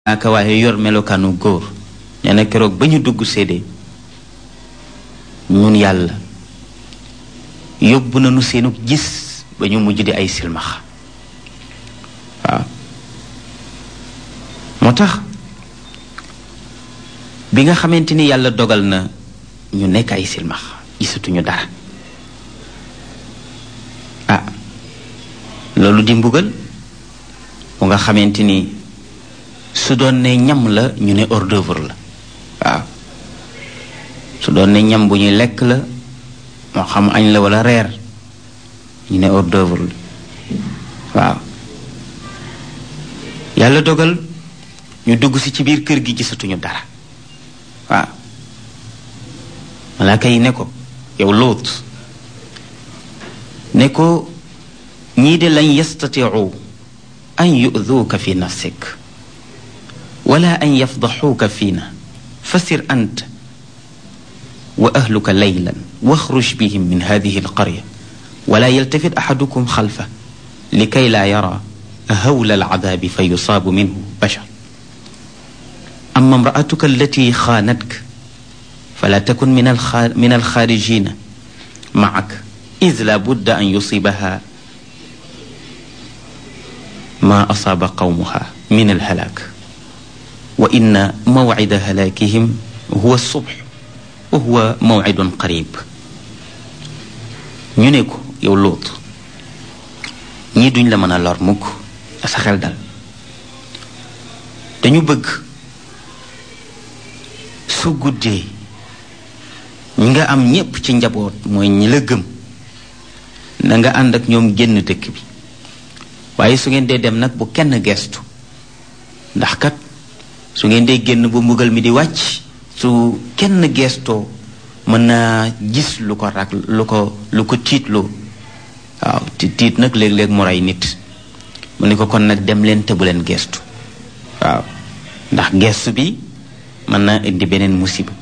aka waaye yor melokaanu góor nee na keroog ba ñu dugg séede ñun yàlla yóbbu nañu seenu gis ba ñu mujj di ay silmaxa waaw moo tax bi nga xamante ni yàlla dogal na ñu nekk ay silmax gisatuñu dara ah loolu di mbugal bu nga xamante ni su doon ne ñam la ñu ne hors d'œuvre la waaw su doon ne ñam bu ñuy lekk la moo xam añ la walla reer ñu ne hors d'œuvre la waaw yàlla dogal ñu dugg si ci biir kër gi gisatuñu dara waaw malaaka yi ne ko yow lóot ne ko ñii de lañ yastatiu an yuduuka fi nafsik wala an yafdaxuuka fiina fasir ant wa ahluka laylan waxruj bihim min hadihi alqarya wala yaltafit axadukum xalfa likay laa yara hawla alcadaabi fa yusaabu minhu bashar ama imraatuka allati xaanatka fala takun min alxa min alxaarijina macak id la budda an yusibaha ma asaaba qawmuha min alhalaak wa inna mawcida halaakihim huwa subx wa huwa mawcidun qarib ñu ne ko yow Luut ñii duñ la mën a lor mukk sa xel dal dañu bëgg su guddee ñi nga am ñépp ci njaboot mooy ñi la gëm na nga ànd ak ñoom génn dëkk bi waaye su ngeen dee dem nag bu kenn gestu ndax kat su ngeen dee génn bu mbugal mi di wàcc su kenn gestoo mën naa gis lu ko rak lu ko lu ko tiitloo waaw ti tiit nag léeg-léeg mu rey nit mu ne ko kon nag dem leen te bu leen gestu waaw ndax gestu bi mën naa indi beneen musiba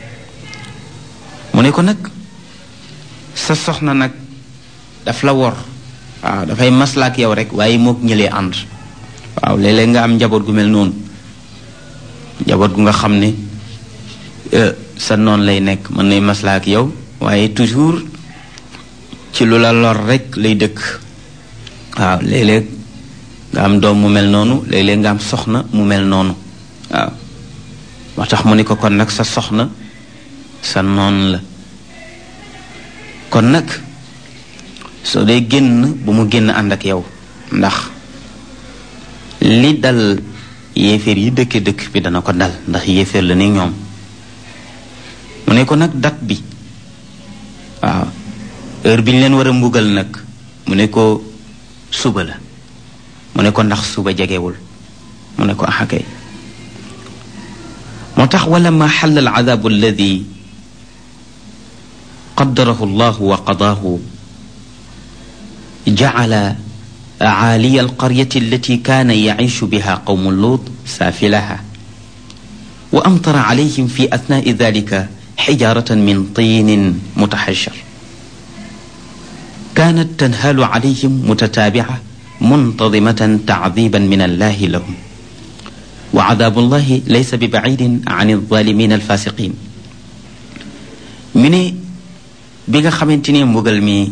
mu ne ko nag sa soxna nag daf la wor waaw dafay maslaak yow rek waaye mook ñëlee ànd waaw léeg-léeg nga am njaboot gu mel noonu njaboot gu nga xam ne sa noon lay nekk mën nay maslaak yow waaye toujours ci lu la lor rek lay dëkk waaw léeg-léeg nga am doom mu mel noonu léeg-léeg nga am soxna mu mel noonu waaw moo tax mu ne ko kon nag sa soxna sa noon la kon nag soo dee génn bu mu génn ànd ak yow ndax li dal yéeféer yi dëkke dëkk bi dana ko dal ndax yéeféer la ni ñoom mu ne ko nag dat bi waaw heure bi ñu leen war a mbugal nag mu ne ko suba la mu ne ko ndax suba jegewul mu ne ko axakay moo tax wala ma xalla al adabu alladi qaddarahu llahu wa qadaahu jacala caaliya alqaryati allati kaana yaciishu biha qawmu luut saafilaha wa amtara calayhim fi atnaai dalika xijaaratan min tiinin mutaxashar kaanat tanhaalu calayhim mutataabica muntadimatan tacdiiban min allahi lahum wa cadaabu llahi laysa bi bacidin can alzalimin alfasiqin mi ne bi nga xamante ni mbugal mi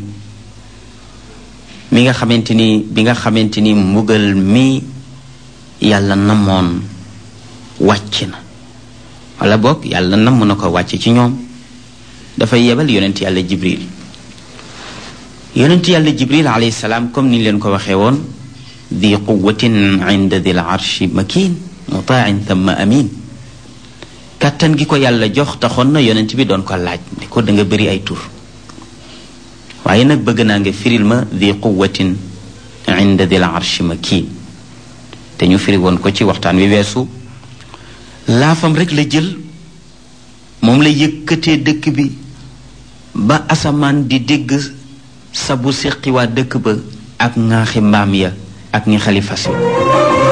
mi nga xamante ni bi nga xamante ni mbugal mi yàlla namoon wàcc na wala boog yàlla namm na ko wàcc ci ñoom dafay yebal yonent yàlla jibril yonent yàlla jibril alayhi salaam comme ni leen ko waxee woon di quwatin inda dil arshi makin mutain thumma amin kàttan gi ko yàlla jox taxoon na yonent bi doon ko laaj ne ko da nga bëri ay tur waaye nag bëgg naa nga firil ma di quwatin inda dil arshi makin te ñu firi woon ko ci waxtaan wi weesu laafam rek la jël moom la yëkkatee dëkk bi ba asamaan di dégg sabu seqi waa dëkk ba ak ŋaaxi mbaam ya ak ñi xalifas yi